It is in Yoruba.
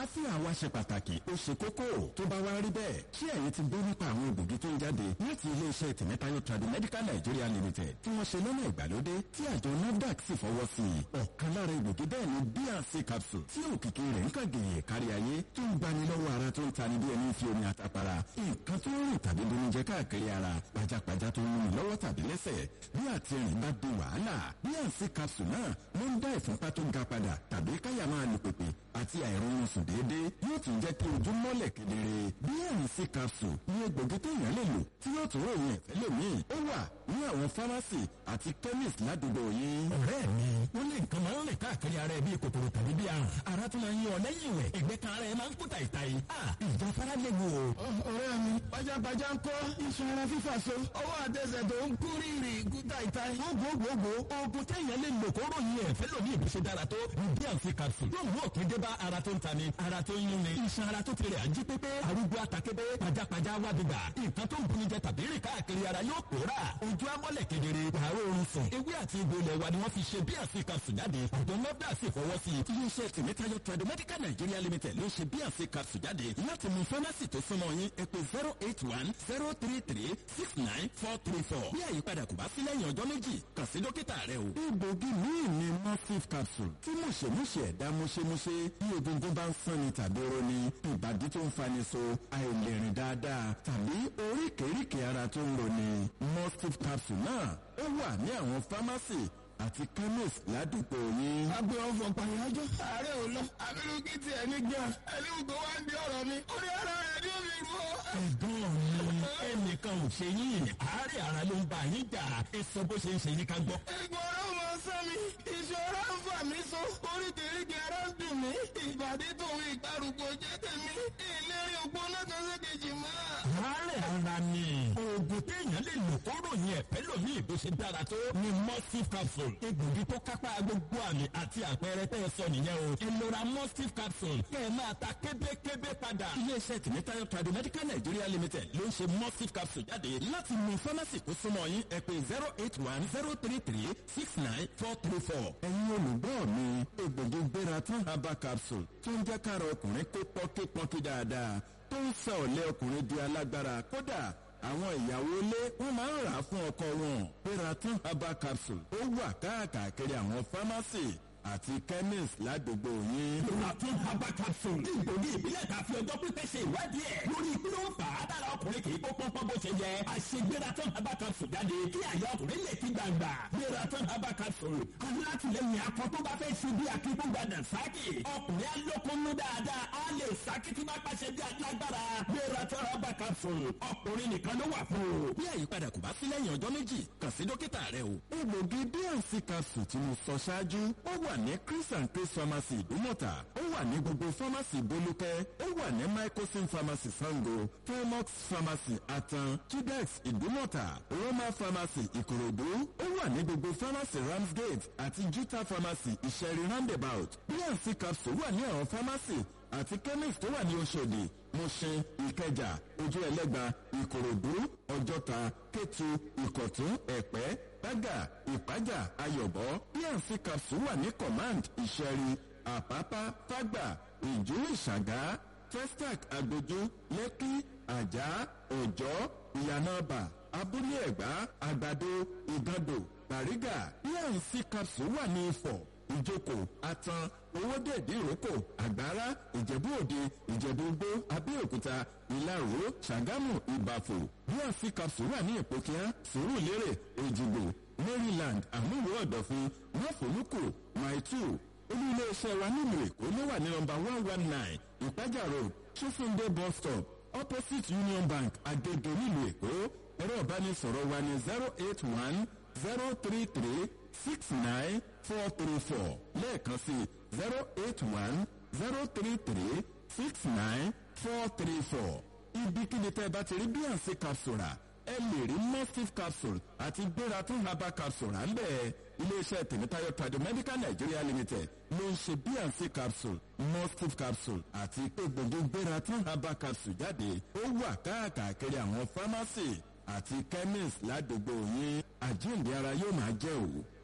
àlàáfíà wa ṣe pàtàkì ó ṣe kókó tó bá wá rí bẹ́ẹ̀ ṣé ẹ̀yin ti gbọ́ nípa àwọn egbògi tó ń jáde láti iléeṣẹ́ tìmẹ́tayọ Tradimedical Nigeria Limited tí wọ́n ṣe lọ́nà ìgbàlódé tí àjọ NAFDAC sì fọwọ́ sí i ọ̀kan lára egbògi bẹ́ẹ̀ ni bnc capsule tí òkìkí rẹ̀ ń kàgèyè kárí ayé tó ń gbani lọ́wọ́ ara tó ń tani bí ẹni fi omi àtàpàrà nǹkan tó ń rìn tàbí bonijẹ káàkiri ara pajápajá tó ń rìn lọ́wọ́ tàbí lẹ́sẹ̀ bí àtìrìn bá di wàhálà bnc capsule náà ló ń dá ìfúnpá tó ga padà tàbí káyà máa lù pèpè àti àìrọ̀rùn sùn déédéé yóò tún jẹ́ kí ojú mọ́lẹ̀ kedere bnc capsule ní egbògi téèyàn lè lò tí yóò tún ròyìn ẹ̀fẹ́ lómi ó wà ní àwọn fámásì àti chemist ládùúgbò yín. ọ̀rẹ́ mi wọ́n lé nǹkan máa ń rìn káàkiri ara ẹ bíi kòkòrò tàbí bíi àrùn ara tó máa ń yọ lẹ́yìn ìwẹ̀ ẹ̀gbẹ́ kan ara ẹ máa ń kú tàìtàì ìjà fara léwu o. ọ̀rẹ́ mi pajápajá ń kọ́ iṣan ara fífà so ọwọ́ àtẹsẹ̀ tó ń kú rírì kú tàìtàì. gbogbogbò oògùn téèyàn lè lò kó ròyìn ẹ̀fẹ́ lómi ìbùsẹ̀ dára tó ní bnc capsule yóò mú òpin dé bá ara tó ń tani ara tó ń yún ni iṣan ara tó ti rẹ̀ ají pépé arúgbó àtàkébé pajápajá wá gbígbà nǹkan tó ń buni jẹ tàbí rìn káàkiri ara yóò pòórà ojú amọ́lẹ̀ kedere àárọ̀ oorun sùn ewé àti egbò ilẹ̀ wa ni wọ́n fi ṣe bnc capsule jáde àjọ nọ́dà sì fọwọ́ sí i. iléeṣẹ́ tìmẹ́tayọ Tradimedical Nigeria Limited ló ṣe bnc capsule jáde láti mú fámásì tó súnmọ́ yín ẹ pè zero eight one zero three three six nine four three four bí àyípadà kò bá sí lẹ́yìn ọjọ́ méjì kàn sí dókítà rẹ o. egbògi míì ni morphine capsule tí mùṣemúṣe ẹ̀dá múṣemúṣe bí egungun bá ń sanni tàbí roni ìbàdí tó ń fani so àìlèrìn dáadáa tàbí oríkèéríkèé ara tó ń roni morphine capsule náà ó wà ní àwọn fámásì àti chemist ládùúgbò yín. agbe ọfọ pàyájọ ààrẹ ò lọ abirùkí ti ẹni gbà ẹni gbogbo wa ń di ọ̀rọ̀ mi orí ara rẹ ní omi gbọ. ẹ̀gbọ́n mi ẹnìkan ò ṣe yín àárẹ̀ ara ló ń bá yín jà ẹ sọ bó ṣe ń ṣe yín ká gbọ́. ẹ̀gbọ́n ọ̀rọ̀ mọ sán mi ìṣòro ń fà mí so oríkèéríkèé ara ń dùn mí ìbàdí tòun ìgbàrúgbó jẹ́ tèmi ìlérí ògbó lọ́kàn sékejì mọ́. àárẹ̀ ara ni oògùn téèyàn lè lò kó ròyìn ẹ̀fẹ́ lómi ìbò ṣe dára tó ni mustif capsule egbògi tó kápá gbogbo àmì àti àpẹẹrẹ tẹ́ ẹ sọ nìyẹn o ẹ lọ ra mustif capsule kẹ́ ẹ máa ta kébékébé padà. iléeṣẹ́ tìmẹ́tayọ Tradimedical Nigeria Limited ló ń ṣe mustif capsule jáde láti mú fámásì tó súnmọ́ yín ẹ pè zero eight one zero three three six nine four three four. ẹ̀yin olùgbọ́ mi egbògi gbéra tán herbal capsule tó ń jẹ́ kára ọkùnrin kó pọ́nkípọ́nkí dáadáa tó ń sọ ọ̀lẹ́ ọkùnrin di alágbára kódà àwọn ìyàwó ilé wọn máa ń rà á fún ọkọ wọn Peraton herbal capsule ó wà káàkiri àwọn fámásì àti chemist ládùúgbò yín. Peraton herbal capsule ní ìgbògi ìbílẹ̀ ta fi ọjọ́ pípẹ́ ṣe ìwádìí ẹ̀ lórí kí ló ń fà á dára ọkùnrin kì í kó pọ́npọ́n bó ṣe yẹ. àṣegbératon herbal capsule jáde kí àyà ọkùnrin lè ti gbàgbà. Peraton herbal capsule alátìlẹyìn akọ tó bá fẹ́ ṣe bí akíkúgbàdàn sáàkì. ọkùnrin alókùnrin dáadáa á lè sáàkì tí máa pàṣẹ bí alágbára. Peraton herbal capsule ọkùnrin nìkan ló wà fún o. bí àyípadà kò bá sí lẹ́yìn ọjọ́ méjì kàn sí dókítà rẹ o. egbògi bnc capsule tí mo sọ ṣáájú ó wà ní chris and chris pharmacy ìdúmọ̀tà ó wà ní gbogbo pharmacy bolúkẹ́ ó wà ní microsim pharmacy sango felmox pharmacy atan chidex ìdúmọ̀tà roma pharmacy ìkòròdú ó wà ní gbogbo pharmacy ramsgate àti juta pharmacy ìṣẹ̀rí roundabout bnc capsule wà ní àwọn pharmacy àti chemist tó wà ní oṣòdì mushin ìkẹjà ojú ẹlẹ́gba ìkòròdú ọjọ́ta kétu ìkọ̀tún ẹ̀pẹ́ bágà ìpájà ayọ̀bọ bnc capsule wà ní command ìṣẹ̀rí àpápá fágbà ìjú ìṣàgá testac agbójú lẹ́kí àjà òjọ́ ìyànàbà abúlé ẹ̀gbá àgbàdo ìgàndò bàrígà bnc capsule wà ní ifọ̀ ìjókòó atan owódèdè ìrókò àgbára ìjẹ̀bú òde ìjẹ̀bú gbó abẹ́òkúta ìlaró ṣàgámù ìbàfò bnc capsule wà ní ìpòkíá sùúrùlérè èjìgbò maryland àmúwò ọ̀dọ̀fin máfòlùkù maitu olú iléeṣẹ́ wa nílùú èkó ló wà ní nọ́mbà one one nine ìpájà road chifunde bus stop opposite union bank agege nílùú èkó ẹ̀rọ ìbánisọ̀rọ̀ wa ní zero eight one zero three three six nine four three four lẹ́ẹ̀kan sí zero eight one zero three three six nine four three four ibikíbi tẹ́ ẹ bá ti rí bíyànsí capsule rà ẹ lè rí mustif capsule àti gbératún herbal capsule rà ń bẹ́ẹ̀ iléeṣẹ́ tèmítáyọ̀ Tradimedical Nigeria Limited ló ń ṣe bíyànsí capsule mustif capsule àti egbògi gbératún herbal capsule jáde ó wà káàkiri àwọn pharmacy àti chemist ládùúgbò yín àjíǹde ara yóò máa jẹ́ òwò.